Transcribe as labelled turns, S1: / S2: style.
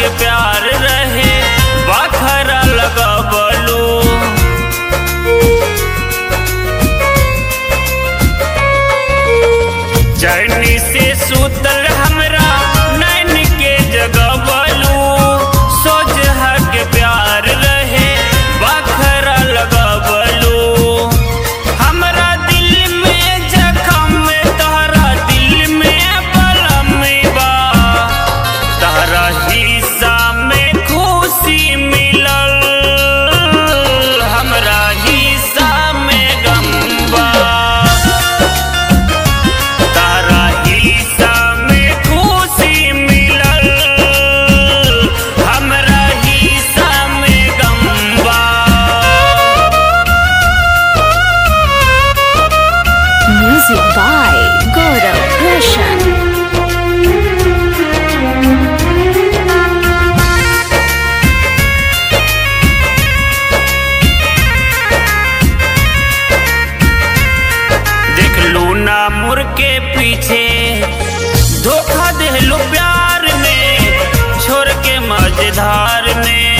S1: के प्यार रहे बखरा लगबलू चरनी से सुतल हमरा नैन के जगबलू सोच के प्यार रहे बखरा लगबलू हमरा दिल में जखम तोहरा दिल में बलम बा तोहरा हिस्सा में खुशी मिलल हमरा हिस्सा में गम बा तारा हिस्सा में खुशी मिलल हमरा हिस्सा में गम बा
S2: Music by Gaurav Roshan.
S1: देख लू ना मुर के पीछे धोखा दे लो प्यार में छोड़ के मझधार में